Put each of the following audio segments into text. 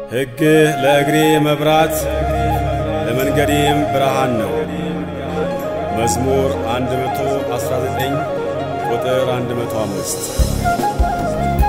ሕግህ ለእግሬ መብራት ለመንገዴም ብርሃን ነው። መዝሙር 119 ቁጥር 105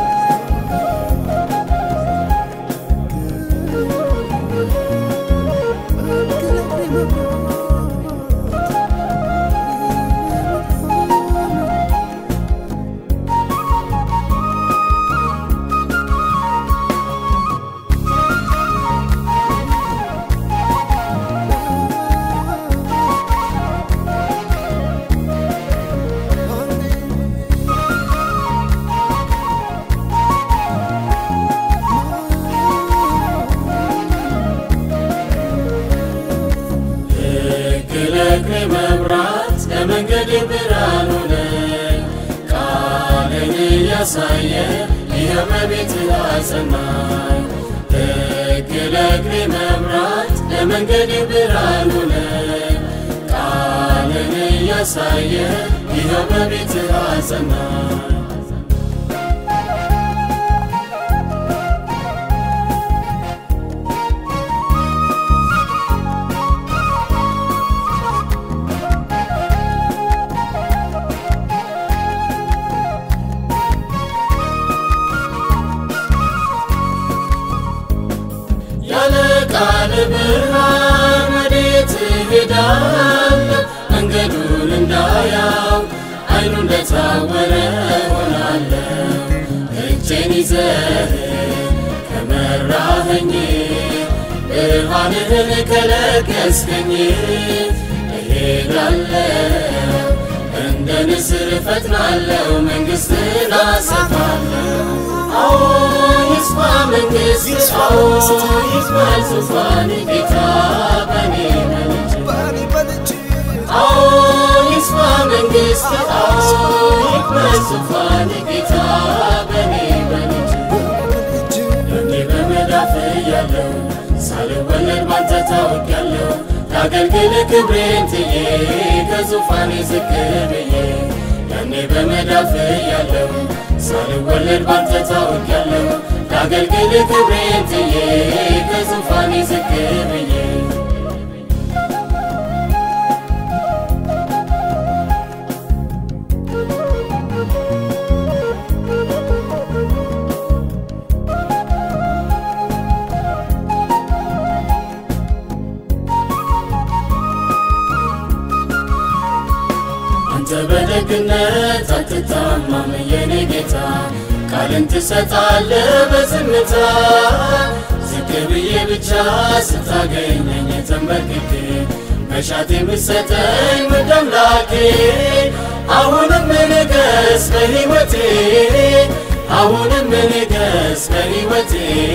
ሕግ ለእግሬ መብራት ለመንገድ ብርሃን ሆነኝ። ቃልን እያሳየ ይኸው በቤትህ አጸናኝ። ሕግ ለእግሬ መብራት ለመንገድ ብርሃን ሆነኝ። ቃልን እያሳየ ይኸው በቤትህ አጸናኝ። ያለ ቃል ብርሃን ወዴት እሄዳለሁ? መንገዱን እንዳያው አይኑ እንደታወረ ሆናለሁ። እጄን ይዘህ ከመራኸኝ ብርሃንህን ከለገስከኝ እሄዳለሁ እንደ ንስር እፈጥናለሁ መንግሥትን አሰፋለሁ። አዎ ይስፋ መንግሥት አዎ ይክበር ዙፋን ጌታ በኔ በልጅ አዎ ይስፋ መንግሥት አዎ ይክበር ዙፋን ጌታ በኔ በልጅ እኔ በመዳፍ ያለው ሳልወለድ ባንተ ታውቂያለሁ ላገልግል ክብሬን ትዬ ከዙፋኔ ዝቅ ብዬ ያኔ በመዳፍ ያለው ሳልወለድ ባንተ ታውቂያለሁ ላገልግል ክብሬን ትዬ ከዙፋኔ ዝቅ ብዬ አንተ በደግነት አትታማም የኔ ጌታ ቃልን ትሰጣለህ በዝምታ ዝቅ ብዬ ብቻ ስታገኘኝ ተንበርክኬ መሻት የምትሰጠኝ ውድ አምላኬ አሁንም ንገስ በሕይወቴ አሁንም ንገስ በሕይወቴ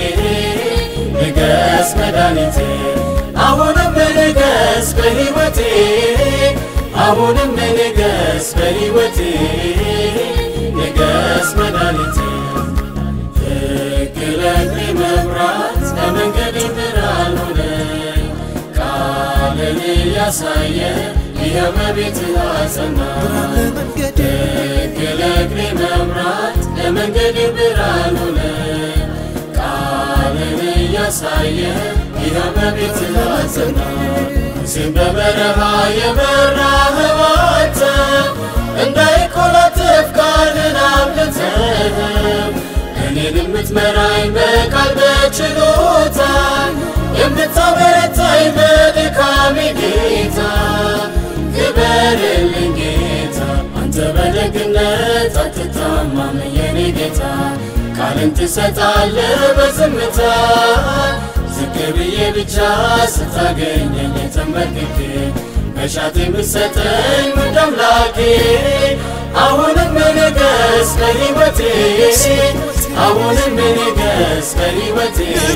ንገስ መድኃኒቴ አሁንም ንገስ በሕይወቴ አሁንም ንገስ በሕይወቴ ንገስ መድኃኒቴ ሕግ ለእግሬ መብራት ለመንገዴ ብርሃን ሆነኝ ቃልን እያሳየ ይኸው በቤትህ አጸናኝ ሕግ ለእግሬ መብራት ለመንገዴ ብርሃን ሆነኝ ቃልን እያሳየ ይኸው በቤትህ አጸናኝ ሙሴን በበረሃ የመራኸው አንተ እንዳይኮላትፍ ቃልን አብልተህ እኔን የምትመራኝ በቃል በችሎታ የምታበረታኝ በድካሜ ጌታ ክበርልኝ ጌታ አንተ በደግነት አትታማም የኔ ጌታ ቃልን ትሰጣለህ በዝምታ ዝቅ ብዬ ብቻ ስታገኘኝ ተንበርክኬ መሻት የምትሰጠኝ ውድ አምላኬ አሁንም ንገስ በሕይወቴ አሁንም ንገስ በሕይወቴ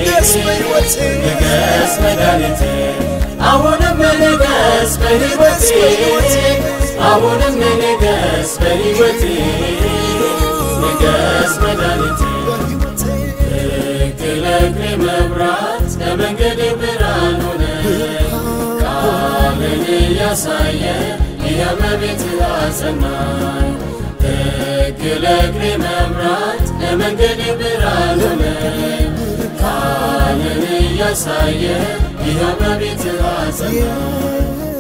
ንገስ መድኃኒቴ አሁንም ንገስ በሕይወቴ አሁንም ንገስ በሕይወቴ ንገስ መድኃኒቴ ሕግ ለእግሬ መብራት ለመንገዴ ብርሃን ሆነ ቃልን እያሳየ ይኸው በቤትህ አጸናኝ ሕግ ለእግሬ መብራት ለመንገዴ ብርሃን ሆነ ቃልን እያሳየ ይኸው በቤትህ አጸናኝ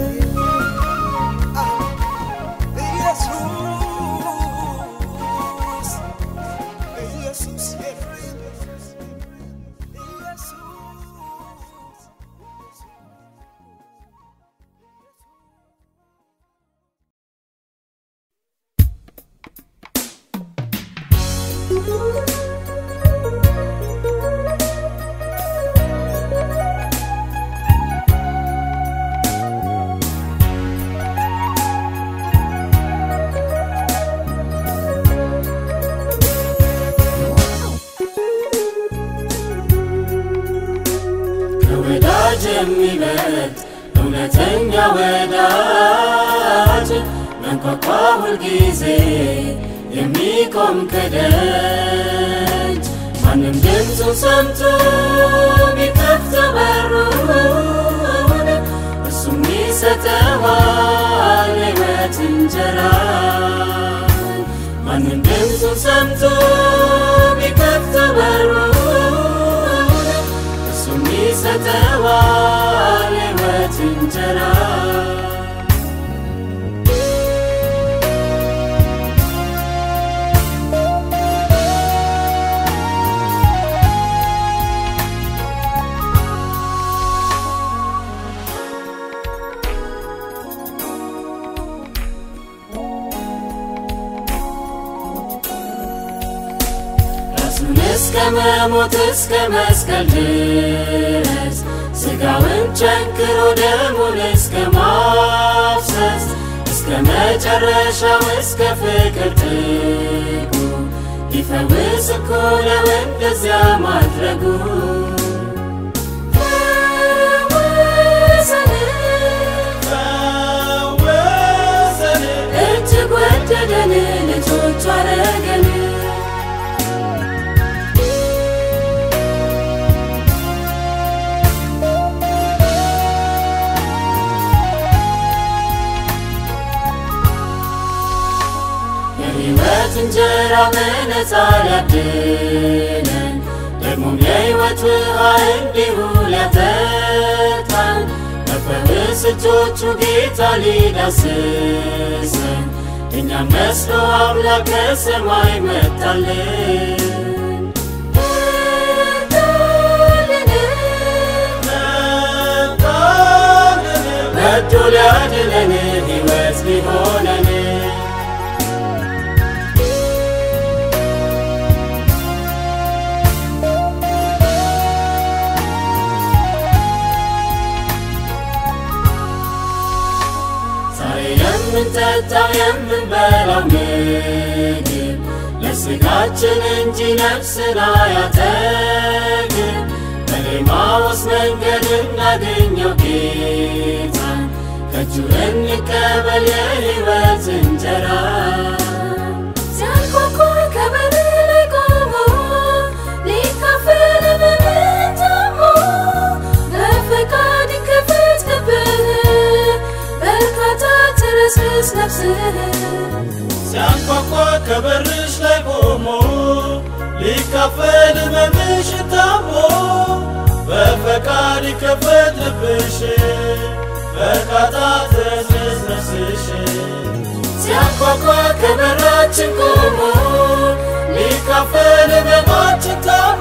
ከወዳጅ የሚበልጥ እውነተኛ ወዳጅ መንኳኳ ሁልጊዜ የሚቆም ከደጅ ማንም ድምፁን ሰምቶ ቢከፍተው በሩን እሱም ይሰጠዋል ሕይወት እንጀራ ማንም ድምፁን ሰምቶ ቢከፍተው በሩን እሱም ይሰጠዋል ሕይወት እንጀራ ራሱን እስከ መሞት እስከ መስቀል ድረስ ሥጋውን ቸንክሮ ደሙን እስከ ማፍሰስ እስከ መጨረሻው እስከ ፍቅር ጥጉ ሊፈውስ እኮ ነው እንደዚያ ማድረጉ እጅግ ወደደን ልጆቹ አረገን የሕይወት እንጀራ በነፃ ሊያድነን ደግሞም የሕይወት ውሃ እንዲሁ ሊያጠጣን በፈውስ እጆቹ ጌታ ሊዳስሰን እኛም መስሎ አምላክ ከሰማይ መጣልን ወዶ ሊያድነን ሕይወት ሊሆነን ዛሬ የምንጠጣው የምንበላው ምግብ ለሥጋችን እንጂ ነፍስን አያጠግብ በኤማሁስ መንገድ እናገኘው ጌታን ከእጁ እንቀበል የሕይወት እንጀራ ሲያንኳኳ ከበር ላይ ቆሞ ሊካፈል በምን ታሞ በፈቃድ ክፍት ልብህ በርካታ ትረስርስ ነፍስህ ሲያንኳኳ ከበርሽ ላይ ቆሞ ሊካፈል ሕመምሽ ታሞ በፈቃድ ይከፈት ልብሽ በርካታ ትረስርስ ነፍስሽ ሲያንኳኳ ከበራችን ቆሞ ሊካፈል ሕመማችን ታሞ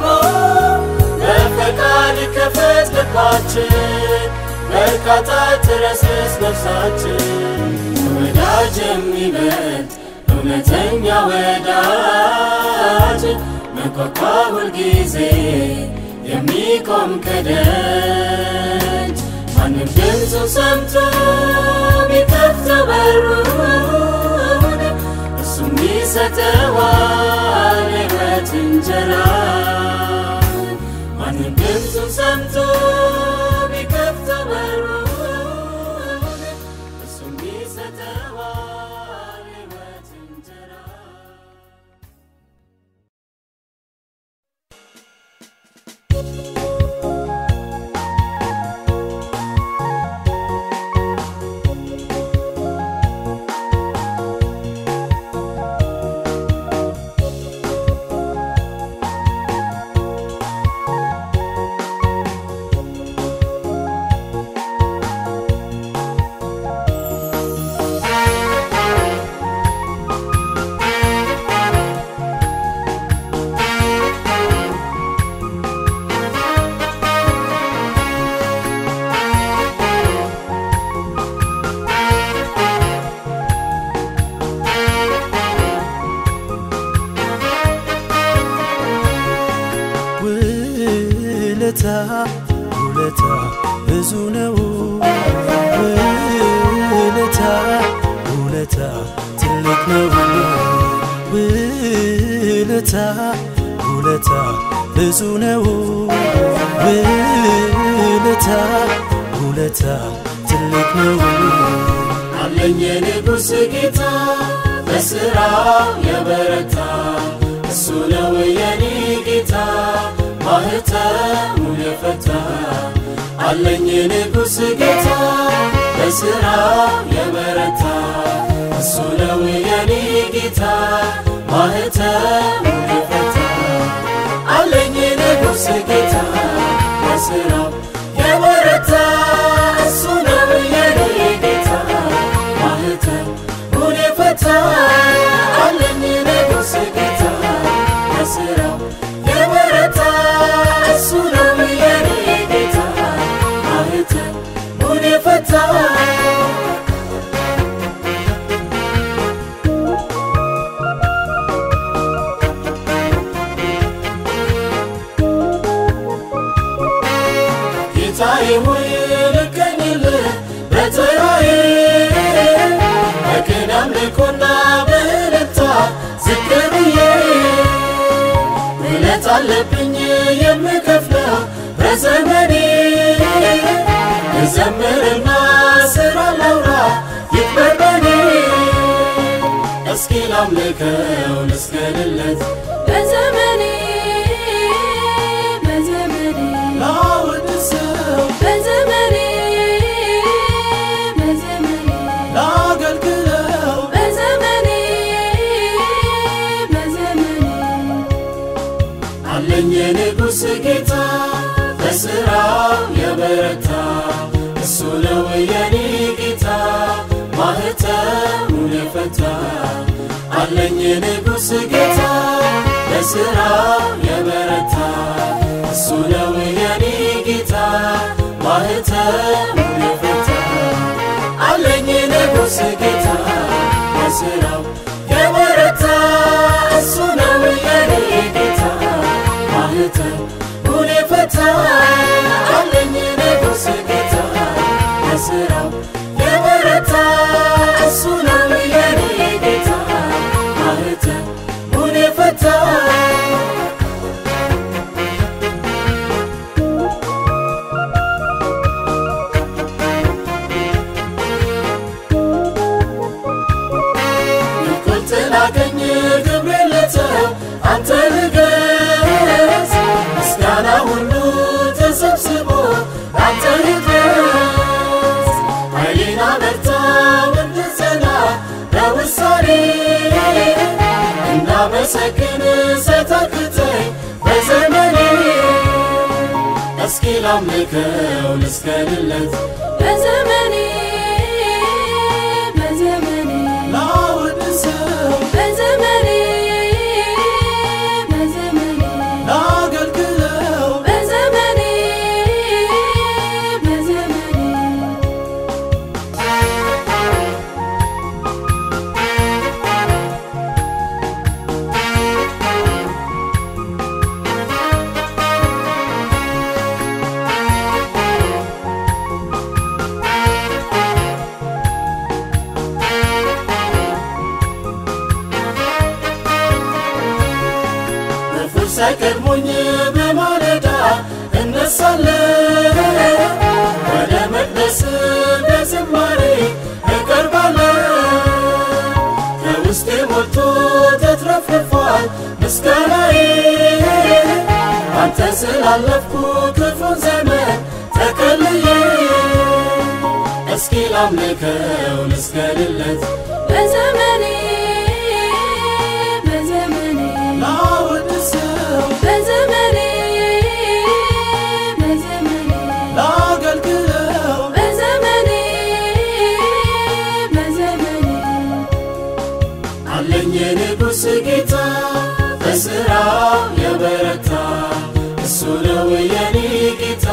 በፈቃድ ይከፈት ልባችን በርካታ ትረስርስ ነፍሳችን ወዳጅ የሚበልጥ እውነተኛ ወዳጅ መንኳኳ ሁልጊዜ የሚቆም ከደጅ ማንም ድምፁን ሰምቶ ቢከፍተው በሩን እሱም ይሰጠዋል ሕይወት እንጀራ ማንም ድምፁን ሰምቶ ቢከፍተው በሩን እሱም ይሰጠዋል ሕይወት እንጀራ ውለታ ብዙ ነው ውለታ ውለታ ትልቅ ነው ውለታ ውለታ ብዙ ነው ውለታ ውለታ ትልቅ ነው አለኝ የንጉሥ ጌታ በሥራው የበረታ እሱ ነው የኔ ጌታ ማኅተሙን የፈታ አለኝ የንጉሥ ጌታ በሥራው የበረታ እሱ ነው የኔ ጌታ ማኅተሙን የፈታ አለኝ የንጉሥ ጌታ በሥራው የበረታ እሱ ነው የኔ ጌታ ማኅተሙን የፈታ አለኝ ንጉሥ ጌታ በሥራው የበረታ እሱ ነው የኔ ጌታ ማኅተሙን የፈታ ጌታዬ ሆይ ልገኝልህ በተራዬ በቅን አምልኮና በእልልታ ዝቅ ብዬ ውለት አለብኝ የምከፍለው በዘመኔ ልዘምርና ስራ ላውራ ይክበር በኔ እስኪ ላምልከው ልስገድለት በዘመኔ በዘመኔ ላወድሰው በዘመኔ በዘመኔ ላገልግለው በዘመኔ በዘመኔ አለኝ የንጉሥ ጌታ በሥራው የበረታ እሱ ነው የኔ ጌታ ማኅተሙን የፈታ አለኝ የንጉሥ ጌታ በሥራው የበረታ እሱ ነው የኔ ጌታ ማኅተሙን የፈታ አለኝ ንጉሥ ጌታ በሥራው የበረታ እሱ ነው የኔ ጌታ ማኅተሙን የፈታ አለኝ ንጉሥ ጌታ በሥራው የበረታ እሱ ነው የኔ ጌታ ማኅተሙን የፈታ ቁልት ላገኝ ክብሬን ልተው አንተ ንገስ ምስጋና ሁሉ ተሰብስቦ አንተ ይድረስ ኃይሌን አበርታው እንድጸና በውሳኔ እንዳመሰግን ሳይታክተኝ በዘመኔ እስኪ ላምልከው ልስገድለት በዘመኔ በዘመኔ ላወድሰው በዘመኔ በዘመኔ ላገልግለው በዘመኔ በዘመኔ ክፉ ሳይቀድሞኝ በማለዳ እነሳለሁ ወደ መቅደስ በዝማሬ እቀርባለሁ ከውስጤ ሞልቶ ተትረፍርፏል ምስጋናዬ አንተ ስላለፍኩ ክፉን ዘመን ተከልዬ እስኪ ላምልከው ልስገድለት በዘመኔ በዘመኔ ላወድሰው በዘመኔ በዘመኔ ላገልግለው በዘመኔ በዘመኔ አለኝ የንጉሥ ጌታ በሥራው የበረታ እሱ ነው የኔ ጌታ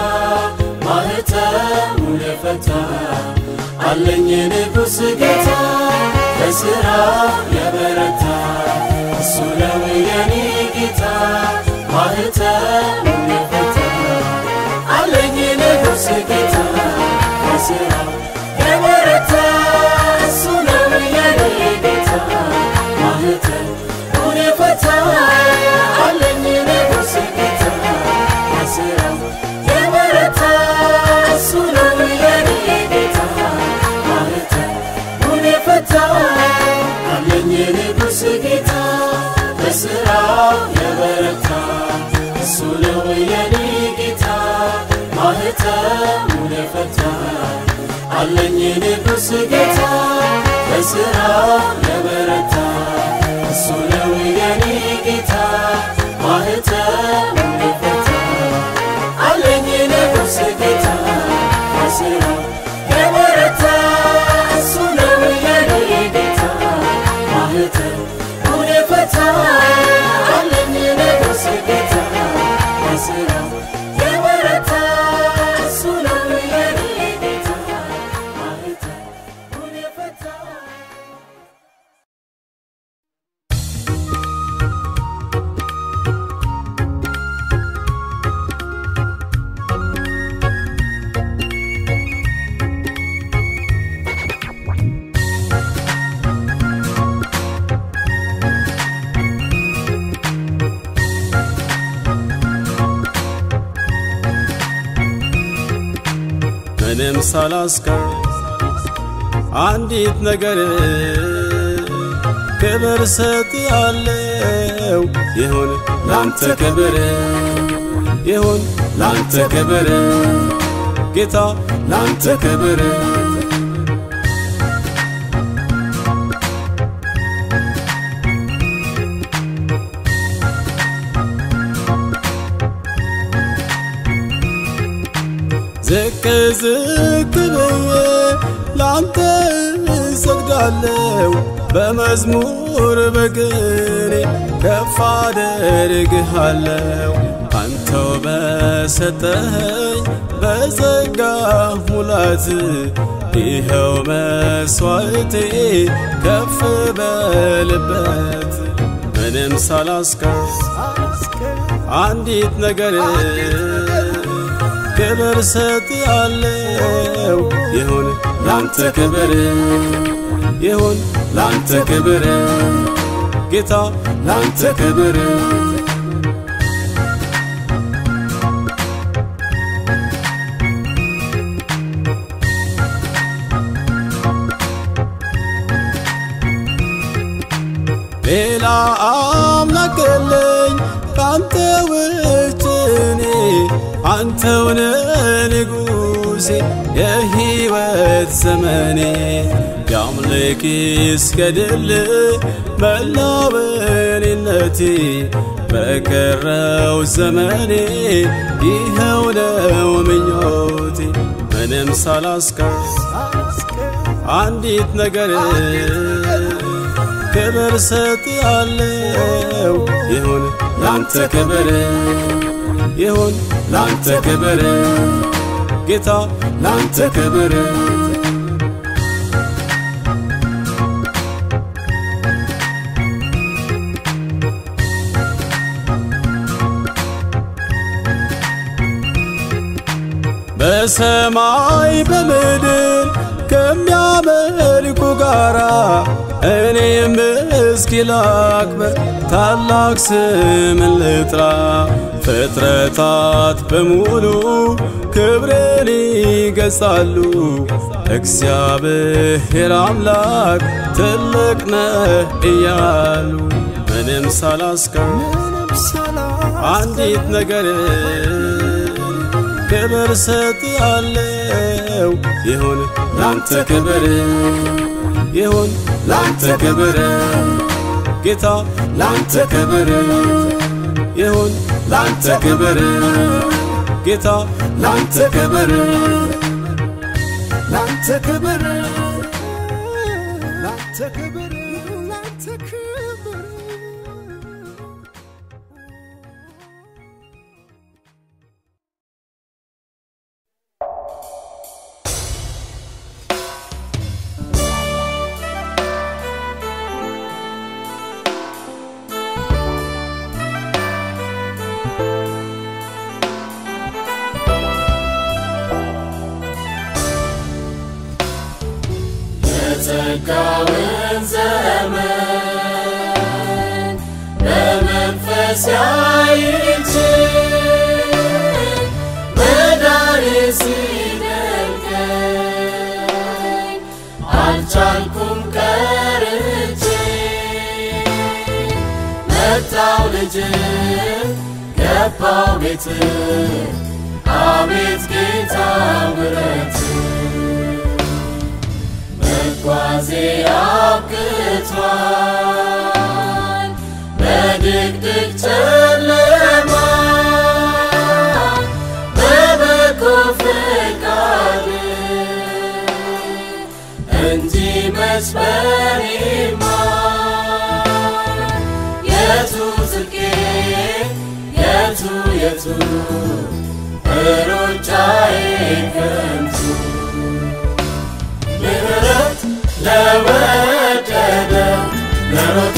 ማኅተሙን የፈታ አለኝ የንጉሥ ጌታ በሥራው የበረታ እሱ ነው የኔ ጌታ ማኅተሙን የፈታ አለኝ ማህተሙን የፈታ አለኝ ንጉሥ ጌታ በሥራው የበረታ እሱ ነው የኔ ጌታ ማህተሙን የፈታ አለኝ ንጉሥ ጌታ በሥራው የበረታ እሱ ነው የኔ ጌታ ማህተሙን የፈታ አለኝ ንጉሥ ጌታ በሥራው የበረታ እሱ ነው የኔ ጌታ ማህተሙን የፈታ ምንም ሳላስቀር አንዲት ነገር ክብር ሰጥሃለው ይሁን ላንተ ክብር ይሁን ላንተ ክብር ጌታ ላንተ ክብር ዝቅ ዝቅ ብዬ ላንተ እሰግዳለሁ በመዝሙር በቅኔ ከፍ አደርግሃለሁ አንተው በሰጠኸኝ በጸጋ ሙላት ይኸው መስዋዕቴ ከፍ በልበት ምንም ሳላስቀር አንዲት ነገር ክብር ሰጥሃለው ይሁን ላንተ ክብር ይሁን ላንተ ክብር ጌታ ላንተ ክብር ሌላ አምላክ የለኝ ካንተ ውጭ እኔ አንተውነ ንጉሴ የሕይወት ዘመኔ የአምልክ እስከድል መላው በኔነቴ በቀረው ዘመኔ ይኸው ነው ምኞቴ ምንም ሳላስቀር አንዲት ነገር ክብር ሰጥሃለው ይሁን ላንተ ክብር ይሁን ላንተ ክብር ጌታ ላንተ ክብር በሰማይ በምድር ከሚያመልኩ ጋራ እኔም እስኪ ላክብር ታላቅ ስምን ልጥራ ፍጥረታት በሙሉ ክብርን ይገጻሉ እግዚአብሔር አምላክ ትልቅ ነህ እያሉ ምንም ሳላስቀር አንዲት ነገር ክብር ሰጥሃለው ይሁን ላንተ ክብር ይሁን ላንተ ክብር ጌታ ላንተ ክብር ይሁን ላንተ ክብር ጌታ ላንተ ክብር ላንተ ክብር ላንተ ክብር ላንተ ክብር የጸጋውን ዘመን በመንፈስ ያይች መዳን ሲደንቀኝ አልቻልኩም ቀርቼ መጣው ልጅ ገባው ቤት አቤት ጌታ ይመላለስ በኔማ የቱ ጽድቄ የቱ የቱ ሩጫዬ ከንቱ ምህረት ለወደደ ለሮጠ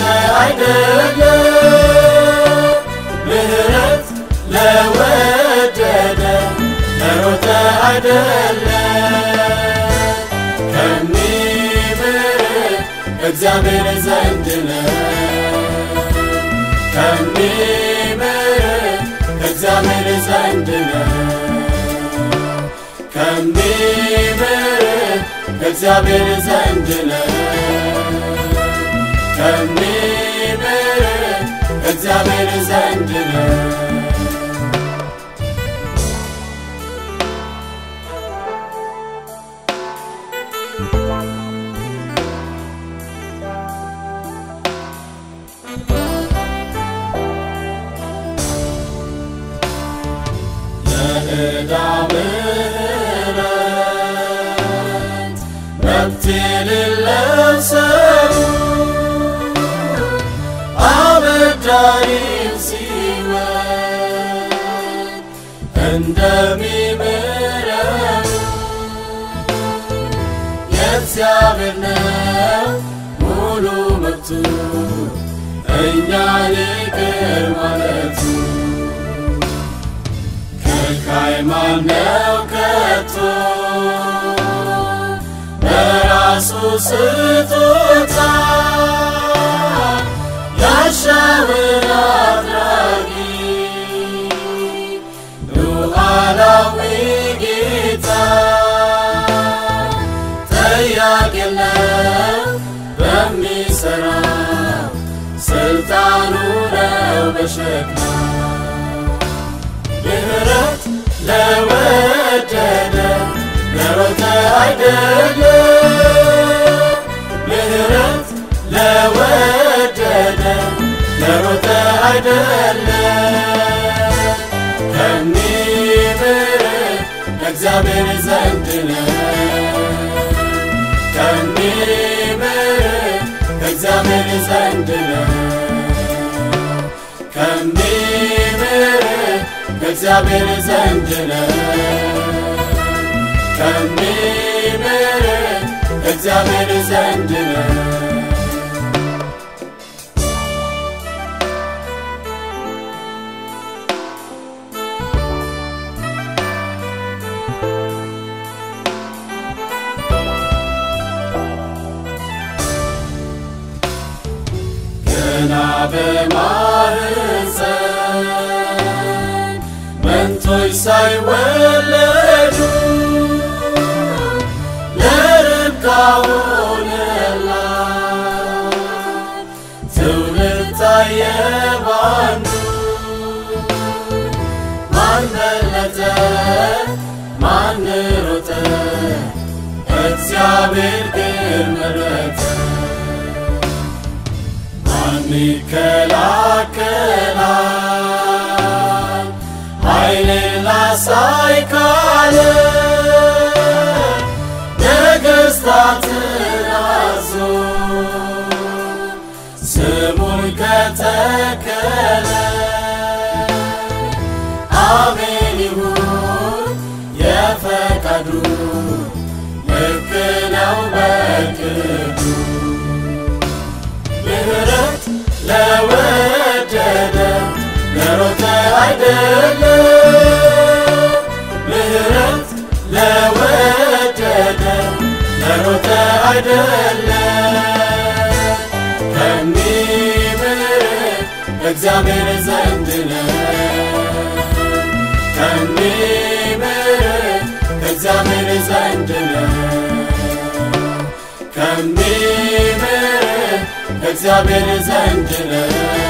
አይደለም ምህረት ለወደደ ለሮጠ አይደለም ከሚምር እግዚአብሔር ዘንድ ነው ከሚምር እግዚአብሔር ዘንድ ነው ከሚምር እግዚአብሔር ዘንድ ነው ከሚምር እግዚአብሔር ዘንድ ነው የዕዳ ምሕረት መብት የሌለው ሰው አበዳሪው ሲወድ እንደሚምረው የእግዚአብሔር ነው ሙሉ መብቱ እኛን ይቅር ማለቱ ከልካይ ማነው ከቶ በራሱ ስጦታ ያሻውን አድራጊ ሉዓላዊ ጌታ ጠያቂ የለው በሚሠራው ስልጣኑ ነው በሸክላ ምህረት ለወደደ ለሮጠ አይደለም ምህረት ለወደደ ለሮጠ አይደለም ከሚምር ከእግዚአብሔር ዘንድ ነው ከሚምር ከእግዚአብሔር ዘንድ ነው ከሚምር ከእግዚአብሔር ዘንድ ነው ከሚምር ከእግዚአብሔር ዘንድ ነው ገና በማህፀን መንቶች ሳይወለዱ ለርብቃ ሆነላት ትውልድ ታየ ባንዱ ማን በለጠ ማን ሮጠ እግዚአብሔር ግን መረጠ ማን ይከላከላል ኃይልን ላሳይ ካለ ነገሥታትን አዞ ስሙን ከተከለ አሜን ይሁን የፈቃዱ ልክ ነው በቅዱ ምህረት ለወደደ ለሮጠ አይደለም ምህረት ለወደደ ለሮጠ አይደለም ከሚምር እግዚአብሔር ዘንድ ነው ከሚምር እግዚአብሔር ዘንድ ነው ከሚምር እግዚአብሔር ዘንድ ነው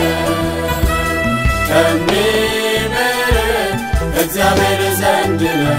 ከሚምር እግዚአብሔር ዘንድ ነው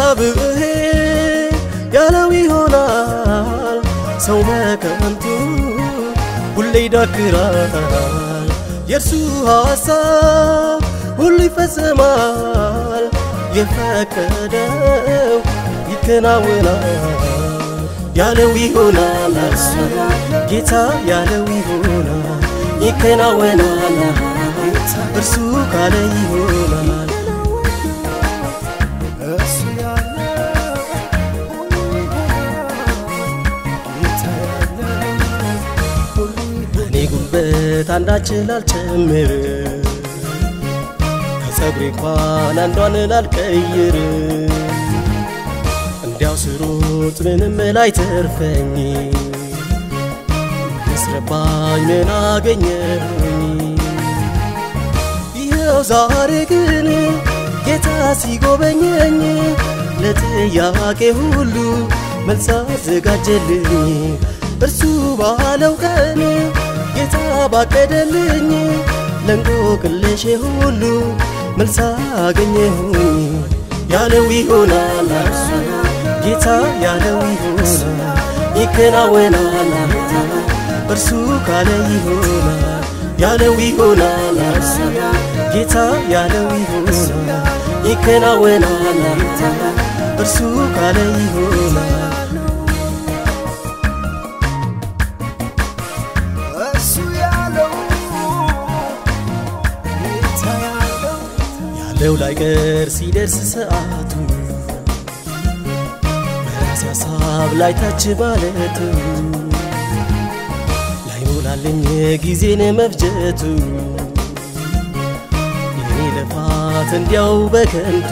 እግዚአብሔር ያለው ይሆናል። ሰው በከንቱ ሁሌ ይዳክራል። የእርሱ ሐሳብ ሁሉ ይፈጸማል። የፈቀደው ይከናወናል። ያለው ይሆናል እርሱ ጌታ ያለው ይሆናል ይከናወናል። እርሱ ካለ ይሆናል እሱ ያለ ጌታ ያለ እኔ ጉልበት አንዳች ላልጨምር ከጸጉሬ እንኳን አንዷን ላልቀይር እንዲያው ስሮጥ ምንም ላይተርፈኝ መስረባኝ ምን አገኘሁኝ ይኸው ዛሬ ግን ጌታ ሲጎበኘኝ ለጥያቄ ሁሉ መልስ አዘጋጀልኝ እርሱ ባለው ቀን ጌታ ባቀደልኝ ለእንቆቅልሼ ሁሉ መልስ አገኘሁኝ ያለው ይሆናል እርሱ ጌታ ያለው ይሆናል ይከናወናል እርሱ ካለ ይሆናል ያለው ይሆናል እርሱ ጌታ ያለው ይሆናል ይከናወናል እርሱ ካለ ይሆናል እሱ ያለው ጌታ ያለው ያለው ላይቀር ሲደርስ ሰዓቱ በራሴ ሀሳብ ላይ ታች ማለቱ ላይሞላልኝ ጊዜን መፍጀቱ የኔ ልፋት እንዲያው በከንቱ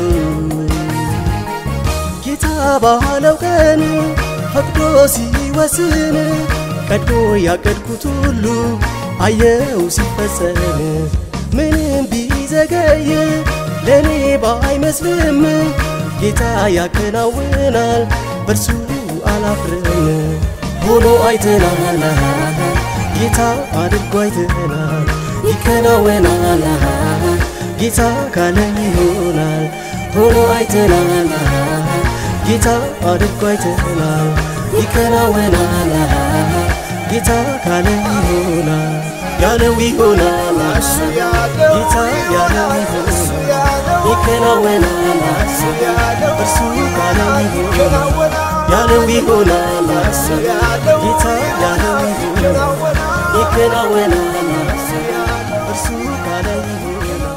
ጌታ ባለው ቀን ፈቅዶ ሲወስን ቀድሞ ያቀድኩት ሁሉ አየው ሲፈጸም ምንም ቢዘገይ ለእኔ ባይመስልም ጌታ ያከናውናል በእርሱ አላፍርም ሆኖ አይተናል ጌታ አድርጎ አይተናል ይከናወናል ጌታ ካለ ይሆናል ሆኖ አይተናል ጌታ አድርጎ አይተናል ይከናወናል ጌታ ካለ ይሆናል ያለው ይሆናል እሱ ያለው ጌታ ያለው እሱ ይሆናል ያለው ይከናወናል እሱ ያለው እርሱ ካለ ይሆናል ይከናወናል ያለው ይሆናል እሱ ያለው ጌታ ያለው ይሆናል ይከናወናል ይከናወናል እርሱ ካለ ይሆናል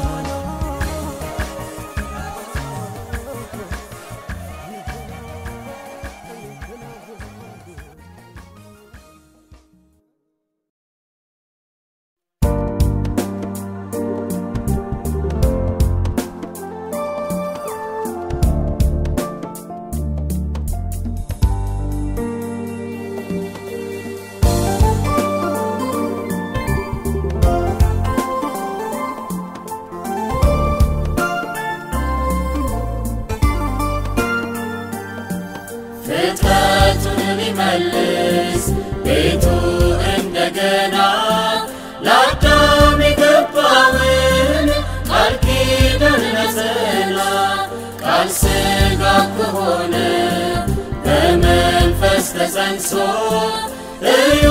ፍጥረቱን ሊመልስ ቤቱ እንደገና ለአዳም የገባውን ቃል ኪዳን ነጸላ ቃል ሥጋ ከሆነ በመንፈስ ተጸንሶ እዩ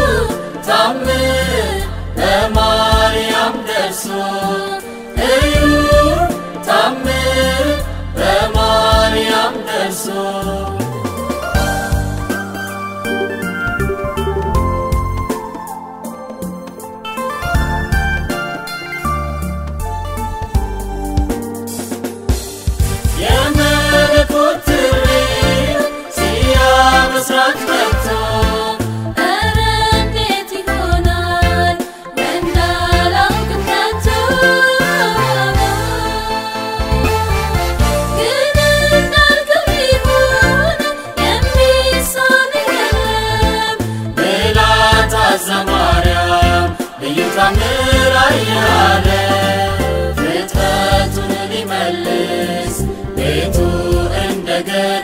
ታምር በማርያም ደርሶ እዩ ታምር በማርያም ደርሶ የመለኮት ጥሪ ሲያበስራት መጥቶ ኧረ እንዴት ይሆናል እንዳላውቅም ከቶ ግን እንዳልከው ይሁን የሚሳንህ የለም ብላ ታዛ ማርያም ልዩ ታምር አያለ ፍጥረቱን ሊመልስ ቤቱ እንደገና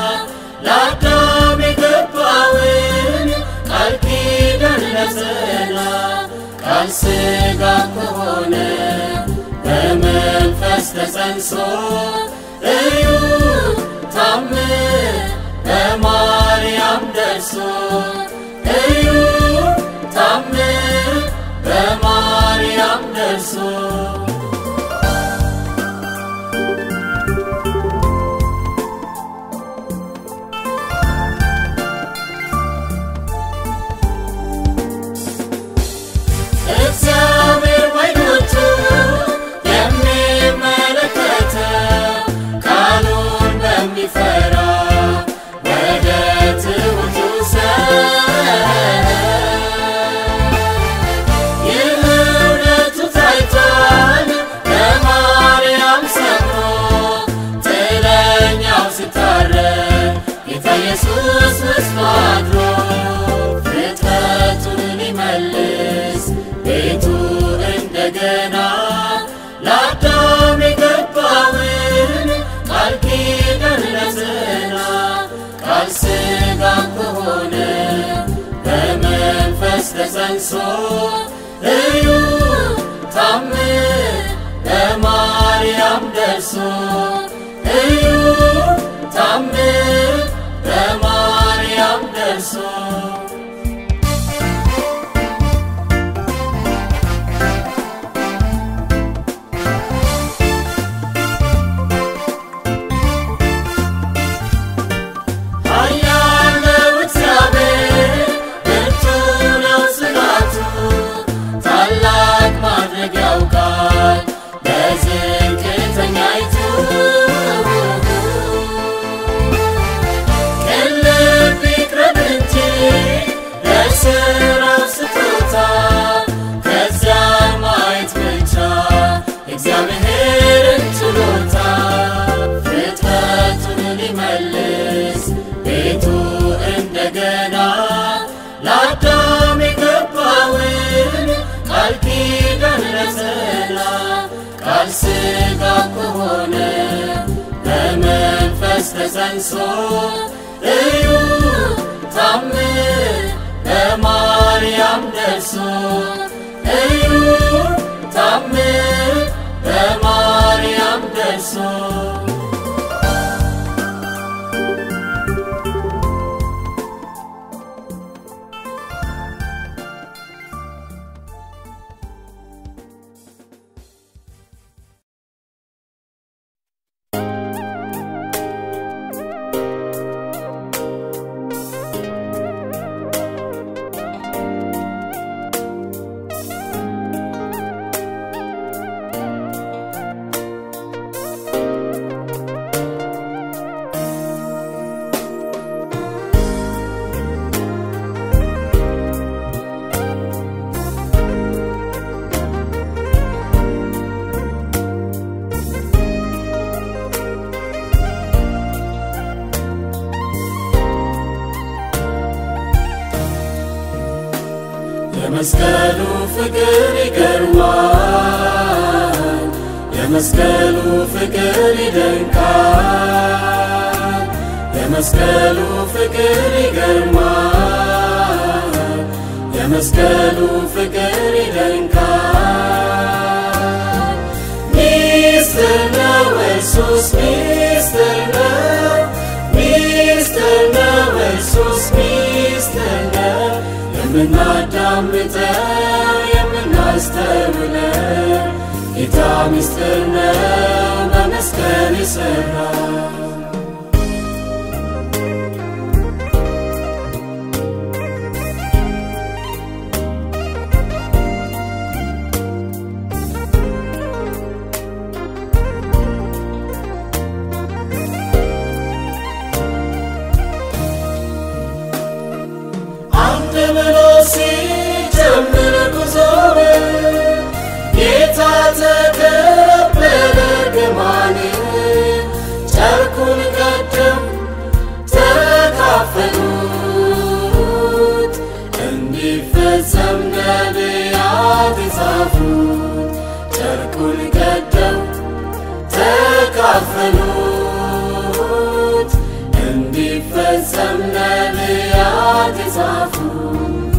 ለአዳም የገባውን ቃል ኪዳን ነጸላ ቃል ሥጋ ከሆነ በመንፈስ ተጸንሶ እዩ ታምር በማርያም ደርሶ እዩ ታምር በማርያም ደርሶ እግዚአብሔር በዓይኖቹ የሚመለከተው ቃሉን በሚፈራ ወደ ትሑቱ ሰው ይህ እውነቱ ታይቷል በማርያም ሰምሮ ጥለኛው ሲታረቅ ጌታ ኢየሱስ ውስጡ አድሮ ፍጥረቱን ሊመልስ ቤቱ እንደገና ለአዳም የገባውን ቃል ኪዳን ሊያጸና ቃል ሥጋ ከሆነ በመንፈስ ተጸንሶ እዩ ታምር በማርያም ደርሶ እዩ ታምር በማርያም ደርሶ ኃያል ነው እግዚአብሔር ብርቱ ነው ጽናቱ ታላቅ ማድረግ ያውቃል በዝቅተኛይቱ ቅን ልብ ይቅረብ እንጂ ለሥራው ስጦታ ከዚያ ማየት ብቻ እግዚአብሔርን ችሎታ ፍጥረቱን ሊመልስ ቤቱ እንደገና ለአዳም የገባውን ቃል ኪዳን ሊያጸና ቃል ሥጋ ከሆነ በመንፈስ ተጸንሶ እዩ ታምር በማርያም ደርሶ እዩ ታምር በማርያም ደርሶ የመስቀሉ ፍቅር ይገርማል፣ የመስቀሉ ፍቅር ይደንቃል። የመስቀሉ ፍቅር ይገርማል፣ የመስቀሉ ፍቅር ይደንቃል። ሚስጥር ነው ኢየሱስ ሚስጥር ነው ሚስጥር ነው ኢየሱስ ሚስጥር ነው የምናዳምጠው የምናስተውለው ጌታ ሚስጥር ነው በመስቀል የሠራው አንድ ብሎ ሲጀምር ጉዞውን ጌታ ተቀበለ እርግማንን ጨርቁን ቀደው ተካፈሉት እንዲፈጸም ነቢያት የጻፉት ጨርቁን ቀደው ተካፈሉት እንዲፈጸም ነቢያት የጻፉት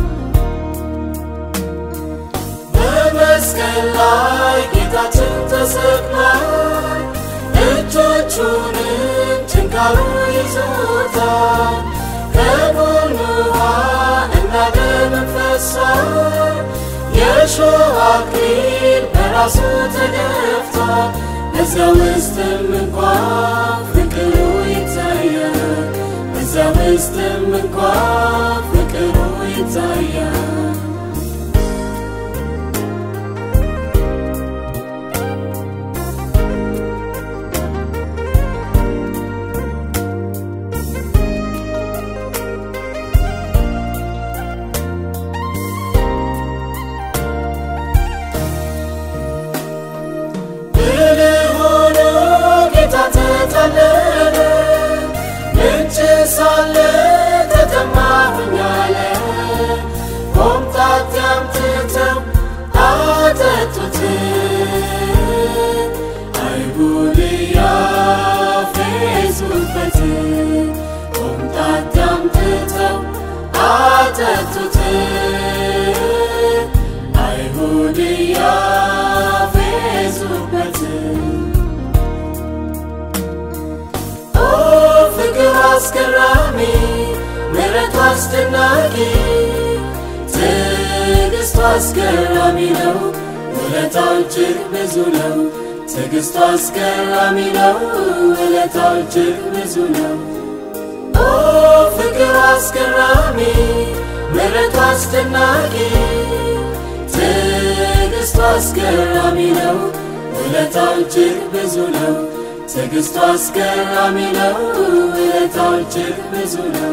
በመስቀል ላይ ጌታችን ተሰቅሏል። እጆቹንም ጭንቅ ችንካሩ ይዞታል ከጎኑ ውሃ እና ደም ፈሷል የእሾህ አክሊል በራሱ ተደፍቷል በዚያ ውስጥም እንኳ ፍቅሩ ይታያል በዚያ ውስጥም እንኳ ፍቅሩ ይታያል ብልህ ሆኖ ጌታ ተታለለ ምንጭ ሳለ ተጠማሁኝ አለ ሆምጣጤ አምጥተው አጠጡት አይሁድ ያፌዙበት ሆምጣጤ አምጥተው አጠጡት አይሁድ ያፌዙበት ኦ ፍቅር አስገራሚ ምሕረቱ አስደናቂ ትዕግስቱ አስገራሚ ነው ውለታው እጅግ ብዙ ነው ትዕግስቱ አስገራሚ ነው ውለታው እጅግ ብዙ ነው ኦ ፍቅር አስገራሚ ምሕረቱ አስደናቂ ትዕግስቱ አስገራሚ ነው ውለታው እጅግ ብዙ ነው ትዕግስቱ አስገራሚ ነው ውለታው እጅግ ብዙ ነው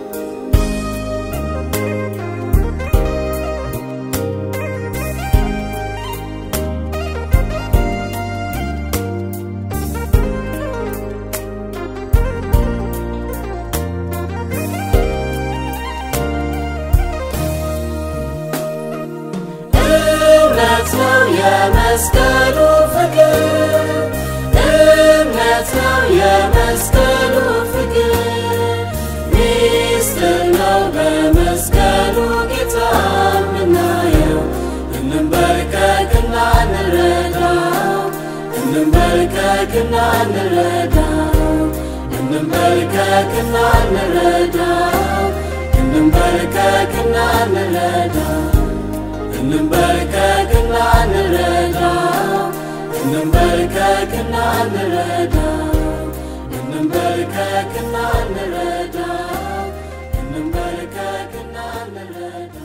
እምነት ነው የመስቀሉ ፍቅር እምነት ነው የመስቀሉ ፍቅር ሚስጥር ነው በመስቀሉ ጌታ የምናየው እንንበርከክና እንረዳው እንንበርከክና እንረዳው እንንበርከክና እንረዳው እንንበርከክና እንረዳው እንንበርከክና እንረዳው እንንበርከክና እንረዳው እንንበርከክና እንረዳው እንንበርከክና እንረዳው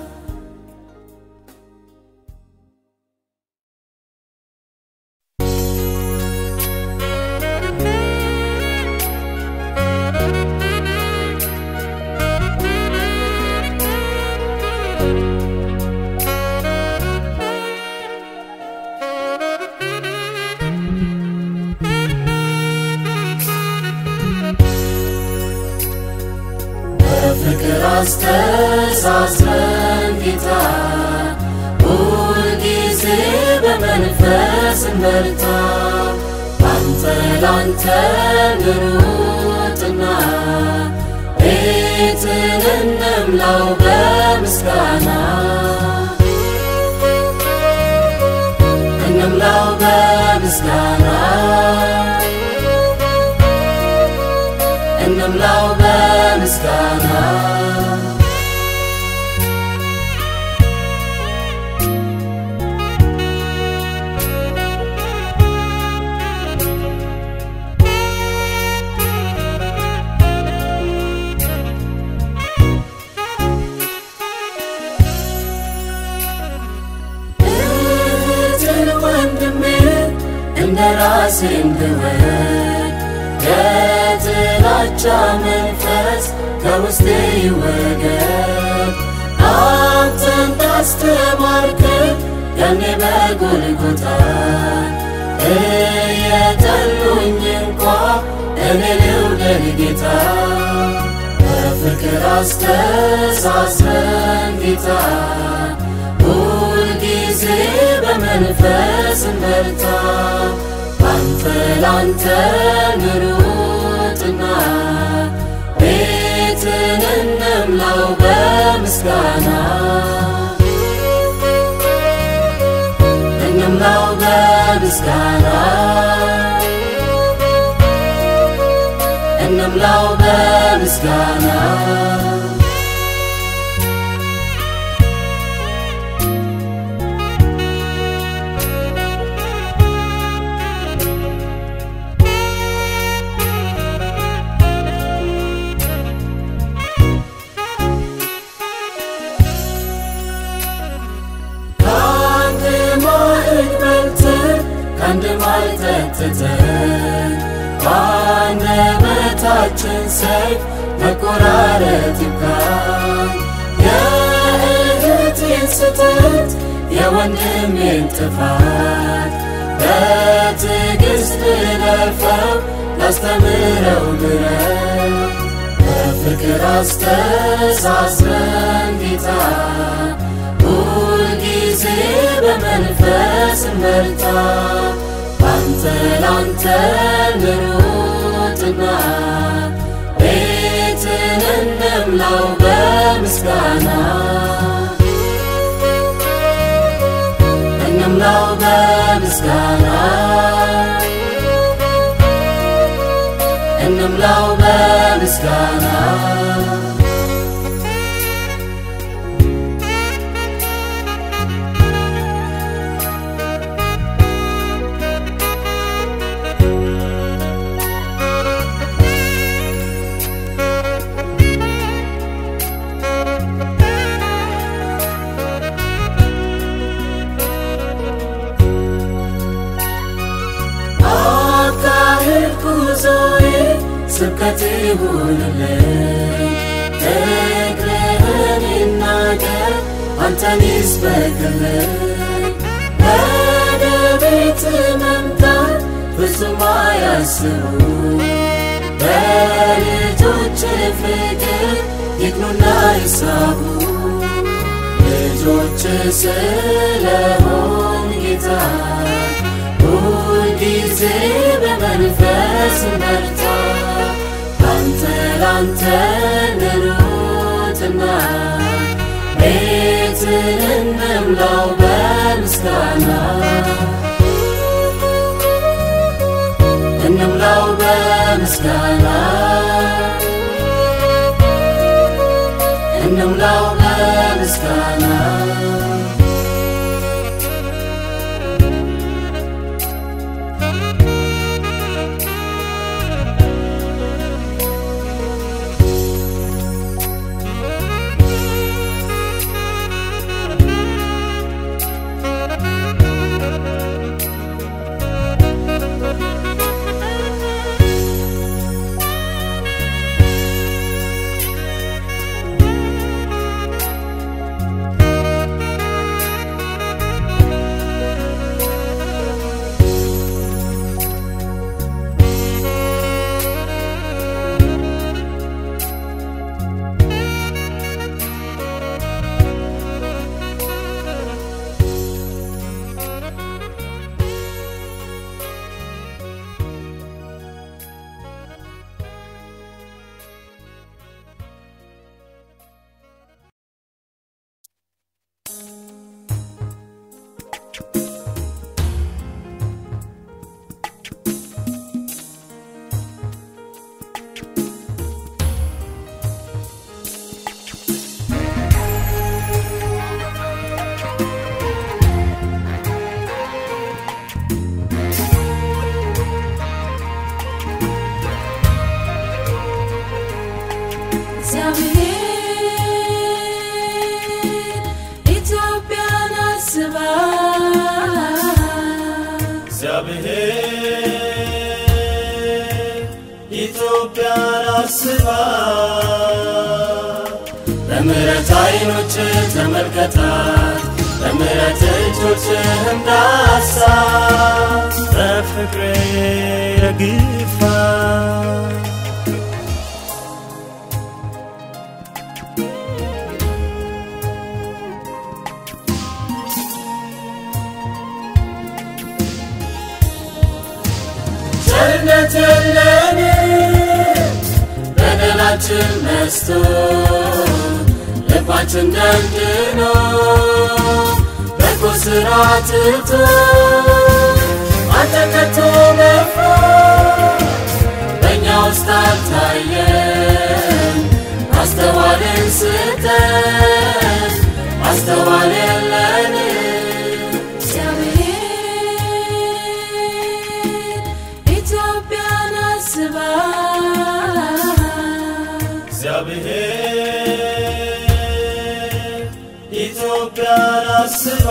በፍቅር አስተሳስረን ጌታ ሁልጊዜ በመንፈስ እንበርታ ባንተ ላንተ ንሩጥና ቤትን እንምላው በምስጋና እንምላው በምስጋና እንምላው በምስጋና እህትን ወንድሜ እንደ ራሴ እንድወድ የጥላቻ መንፈስ ከውስጤ ይወገድ አንተን ታስተማርከን ያኔ በጎልጎታ እየጠሉኝ እንኳ እኔ ልውደድ ጌታ በፍቅር አስተሳስረን ጌታ ሁልጊዜ በመንፈስ እንበርታ ባንተ ላንተ ንሩጥና ቤትን እንምላው በምስጋና እንምላው በምስጋና እንምላው በምስጋና ከአንድ ማዕድ በልተን ከአንድ ማር ጠጥተን በአንደበታችን ሰይፍ መቆራረጥ ይብቃን። የእህቴን ስህተት የወንድሜን ጥፋት በትዕግሥት ልለፈው ላስተምረው ምሕረት በፍቅር አስተሳስረን ጌታ ሁልጊዜ በመንፈስ እንበርታ ባንተ ላንተ እንሩጥና ቤትን እንምላው በምስጋና እንምላው በምስጋና እንምላው በምስጋና አካሄድ ጉዞዬ ስብከት ይሁንልኝ እግርህን ይናገር አንተን ይስበክልኝ ወደ ቤት መምጣት ፍጹም አያስቡ በልጆች ፍቅር ይግኑና ይሳቡ ልጆች ስለሆን ጌታ ሁልጊዜ በመንፈስ መርታ ላንተ ላንተ እንሩጥና ቤትን እንምላው በምስጋና እንምላው በምስጋና እንምላው በምስጋና እግዚአብሔር ኢትዮጵያን አስባ እግዚአብሔር ኢትዮጵያን አስባ በምሕረት ዓይኖች ተመልከታት በምሕረት እጆችህም ዳሳ በፍቅሬ ረግፋ ቸርነት የለን በደላችን መስቶ ልባችን ደንድኖ በጎ ሥራ ትቶ አንተ ከቶ መፍራት በእኛ ውስጥ አልታየ አሳየን ማስተዋልን ስጠን ማስተዋል የለን እግዚአብሔር ኢትዮጵያን አስባ እግዚአብሔር ኢትዮጵያን አስባ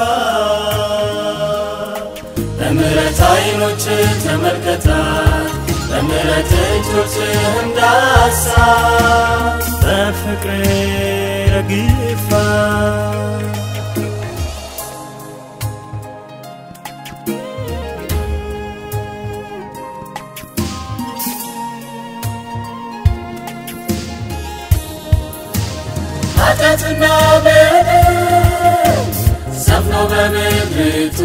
በምሕረት አይኖች ተመልከታት በምሕረት እጆች እንዳሳ በፍቅሬ ረግፋ ኃጢአትና በደል ሰፍኖ በምድሪቱ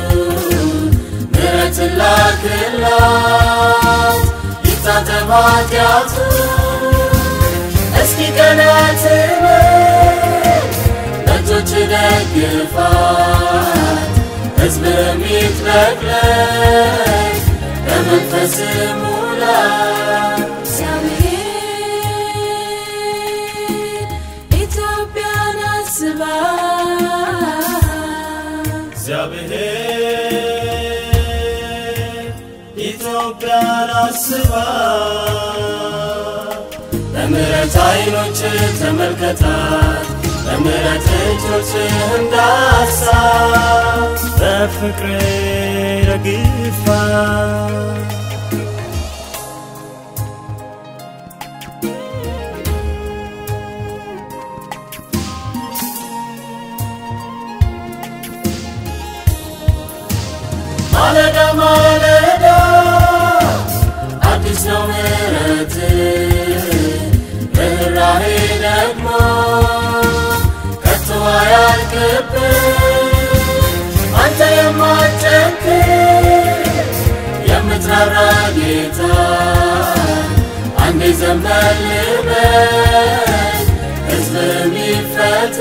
ምሕረትን ላክላት ይታጠብ ኃጢአቱ እስኪ ቀናትን በእጆች ደግፋት ሕዝብ የሚትለቅለቅ በመንፈስ ሙላት እግዚአብሔር ኢትዮጵያን አስባ እግዚአብሔር ኢትዮጵያን አስባ በምሕረት አይኖች ተመልከታት በምሕረት እጆች እንዳሳ በፍቅሬ ረግፋ ማለዳ ማለዳ አዲስ ነው ምሕረት ርኅራኄ ደግሞ ከቶ አያልቅብን አንተ የማትጨክን የምትራራ ጌታ አንዴ ዘንበል በል ሕዝብም ይፈታ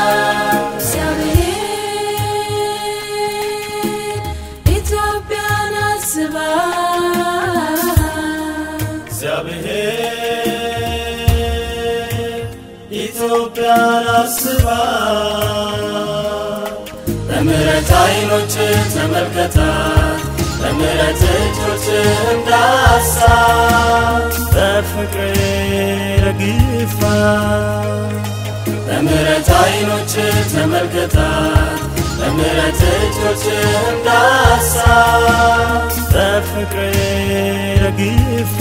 እግዚአብሔር ኢትዮጵያን አስባ እግዚአብሔር ኢትዮጵያን አስባ በምሕረት አይኖች ተመልከታት በምሕረት እጆች እንዳሳ በፍቅሬ ረግፋ በምሕረት አይኖች ተመልከታት በምሕረት እጆች እንዳሳ በፍቅሬ ረግፋ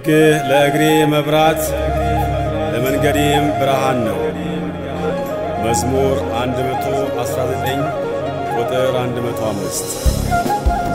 ሕግህ ለእግሬ መብራት ለመንገዴም ብርሃን ነው። መዝሙር 119 ቁጥር 105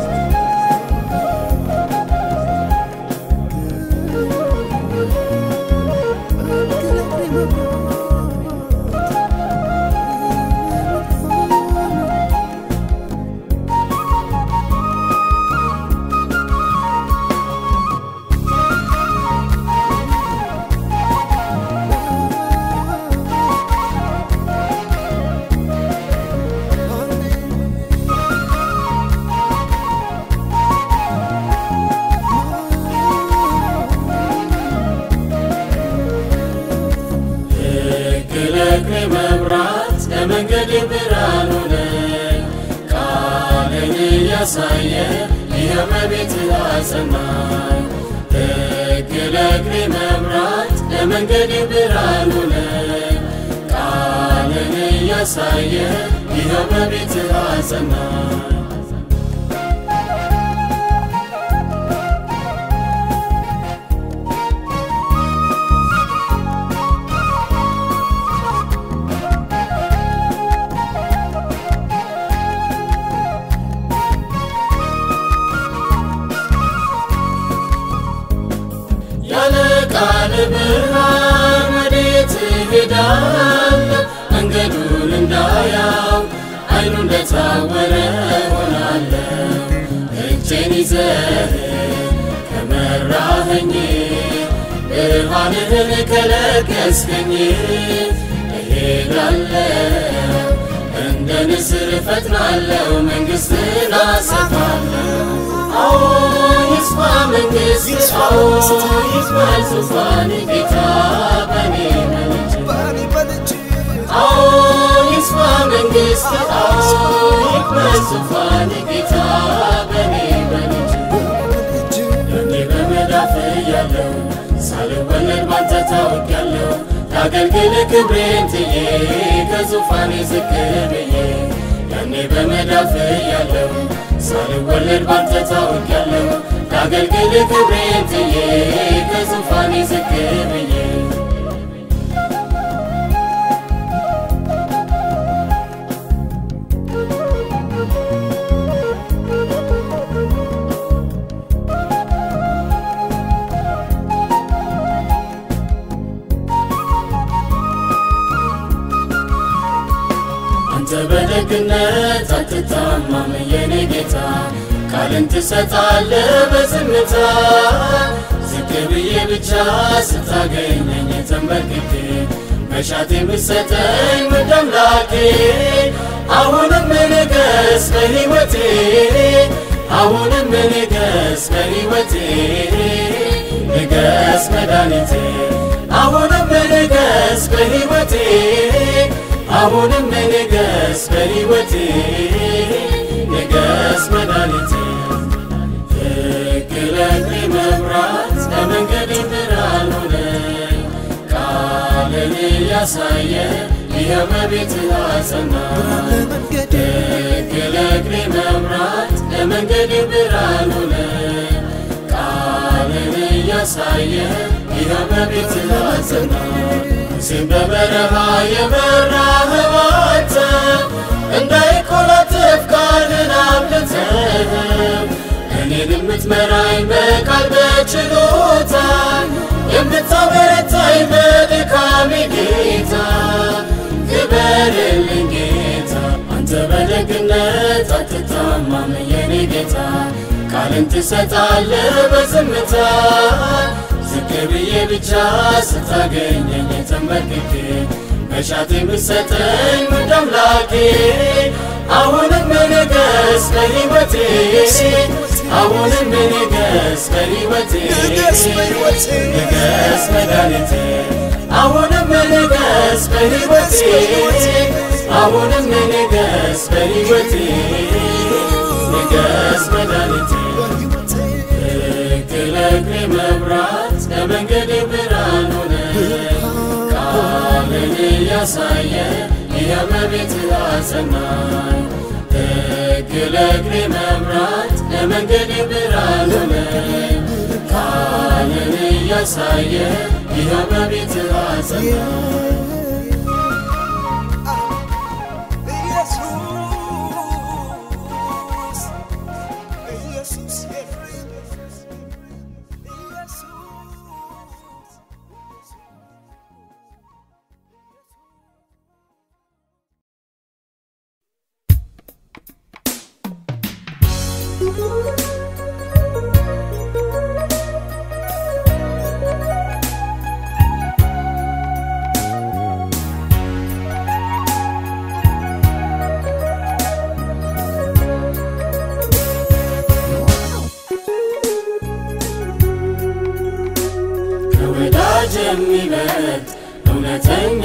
ሕግ ለእግሬ መብራት ለመንገድ ብርሃን ሆነኝ። ቃልን እያሳየ ይኸው በቤትህ አጸናኝ። ሕግ ለእግሬ መብራት ለመንገድ ብርሃን ሆነኝ። ቃልን እያሳየ ይኸው በቤትህ አጸናኝ። ያለ ቃል ብርሃን ወዴት እሄዳለሁ? መንገዱን እንዳያው አይኑ እንደታወረ ሆናለሁ። እጄን ይዘህ ከመራኸኝ ብርሃንህን ከለገስከኝ እሄዳለሁ እንደ ንስር እፈጥናለሁ መንግሥትን አሰፋለሁ። አዎ ይስፋ መንግሥት አዎ ይስፋል ዙፋን ጌታ በኔ መልጅ ባኒ በልጅ አዎ ይስፋ መንግሥት አዎ ይክበር ዙፋን ጌታ በኔ መልጅ ልጅ ያኔ በመዳፍ ያለው ሳልወለድ ባንተ ታውቂያለሁ ላገልግል ክብሬን ትዬ ከዙፋኔ ዝቅ ብዬ ያኔ በመዳፍ ያለው ሳልወለድ ባንተ ታውቂያለሁ ላገልግል ክብሬን ትዬ ከዙፋኔ ዝቅ ብዬ አንተ በደግነት አትታማም የኔ ጌታ ቃልን ትሰጣለህ በዝምታ ዝቅ ብዬ ብቻ ስታገኘኝ ተንበርክኬ መሻት የምትሰጠኝ ውድ አምላኬ አሁንም ንገስ በሕይወቴ አሁንም ንገስ በሕይወቴ ንገስ መድኃኒቴ አሁንም ንገስ በሕይወቴ አሁንም ንገስ በሕይወቴ ንገስ መድኃኒቴ ሕግ ለእግሬ መብራት ለመንገዴ ብርሃን ሆነኝ ቃልን እያሳየ ይኸው በቤትህ አጸናኝ ለመንገድ ሕግ ለእግሬ መብራት ለመንገዴ ብርሃን ሆነኝ ቃልን እያሳየ ይኸው በቤትህ አጸናኝ ሙሴን በበረሃ የመራኸው አንተ እንዳይኮላትፍ ቃልን አብልተህ እኔን የምትመራኝ በቃል በችሎታ የምታበረታኝ በድካሜ ጌታ ክበርልኝ ጌታ አንተ በደግነት አትታማም የኔ ጌታ ቃልን ትሰጣለህ በዝምታ ዝቅ ብዬ ብቻ ስታገኘኝ ተንበርክኬ መሻት የምትሰጠኝ ውድ አምላኬ አሁንም ንገስ በሕይወቴ አሁንም ንገስ በሕይወቴ ንገስ በሕይወቴ ንገስ መድኃኒቴ አሁንም ንገስ በሕይወቴ አሁንም ንገስ በሕይወቴ ንገስ መድኃኒቴ በሕይወቴ ሕግ ለእግሬ መብራት ለመንገዴ ብርሃን ሆነ ቃልን እያሳየ ይኸው በቤትህ አጸናኝ ሕግ ለእግሬ መብራት ለመንገዴ ብርሃን ሆነ ካለን እያሳየ ይኸው በቤት አጸና ኢየሱስ ኤፍሬም ኢየሱስ ከወዳጅ የሚበልጥ እውነተኛ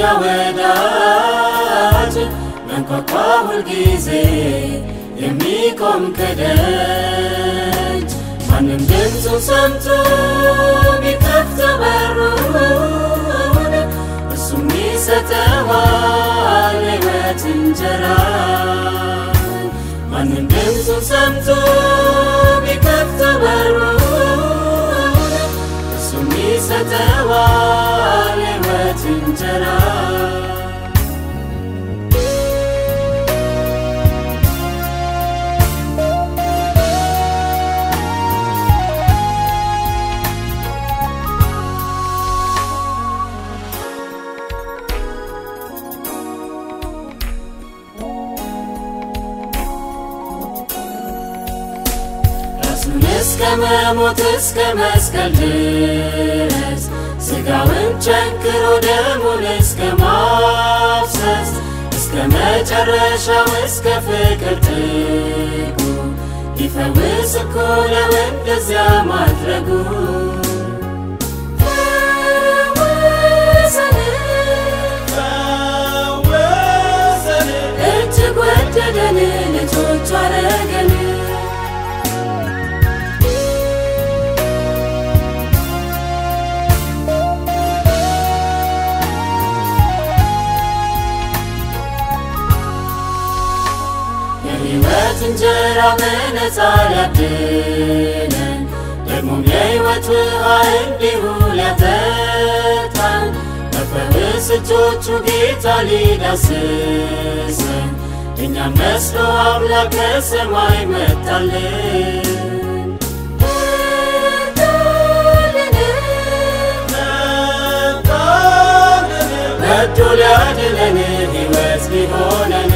ወዳጅ መንኳኳ ሁልጊዜ የሚቆም ከደጅ ማንም ድምፁን ሰምቶ ቢከፍተው በሩን እሱም ይሰጠዋል ሕይወት እንጀራ ማንም ድምፁን ሰምቶ ቢከፍተው በሩን እሱም ይሰጠዋል ሕይወት እንጀራ ራሱን እስከ መሞት እስከ መስቀል ድረስ ስጋውን ቸንክሮ ደሙን እስከ ማፍሰስ እስከ መጨረሻው እስከ ፍቅር ጥጉ ሊፈውስ እኮ ነው እንደዚያ ማድረጉ እጅግ ወደደን ልጆቹ አረገን የሕይወት እንጀራ በነፃ ሊያድነን ደግሞም የሕይወት ውሃ እንዲሁ ሊያጠጣን በፈውስ እጆቹ ጌታ ሊዳስሰን እኛም መስሎ አምላክ ከሰማይ መጣልን ወዶ ሊያድነን ሕይወት ሊሆነን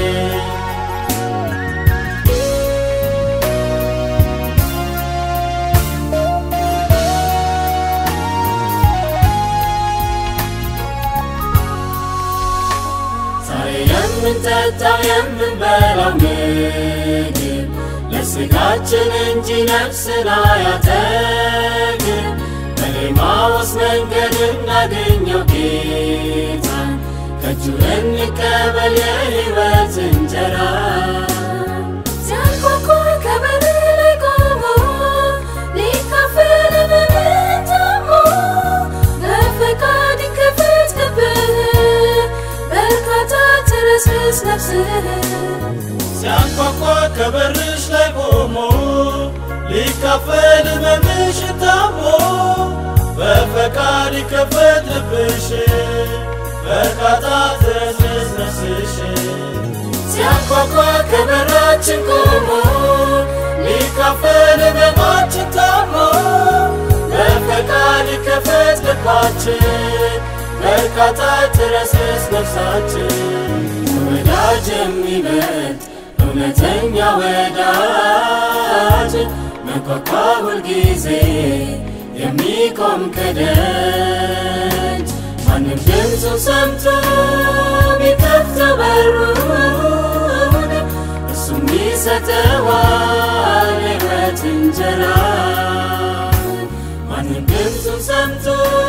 ዛሬ የምንጠጣው የምንበላው ምግብ ለስጋችን እንጂ ነፍስን አያጠግብ በሌማዎስ መንገድ እናገኘው ጌታን ከእጁ እንቀበል የሕይወት እንጀራ ሲያንኳኳ ከበር ላይ ቆሞ ሊካፈል በምን ታሞ በፈቃድ ክፍት ልብህ በርካታ ትረስርስ ነፍስህ ሲያንኳኳ ከበርሽ ላይ ቆሞ ሊካፈል ሕመምሽን ታሞ በፈቃድ ይከፈት ልብሽ በርካታ ትረስርስ ነፍስሽ ሲያንኳኳ ከበራችን ቆሞ ሊካፈል ሕመማችን ታሞ በፈቃድ ከፈት ልባችን በርካታ ትረስስ ነፍሳችን ወዳጅ የሚበልጥ እውነተኛ ወዳጅ መንኳኳ ሁልጊዜ የሚቆም ከደጅ ማንም ድምፁን ሰምቶ ቢከፍተው በሩን እሱም ይሰጠዋል ሕይወት እንጀራ ማንም ድምፁን ሰምቶ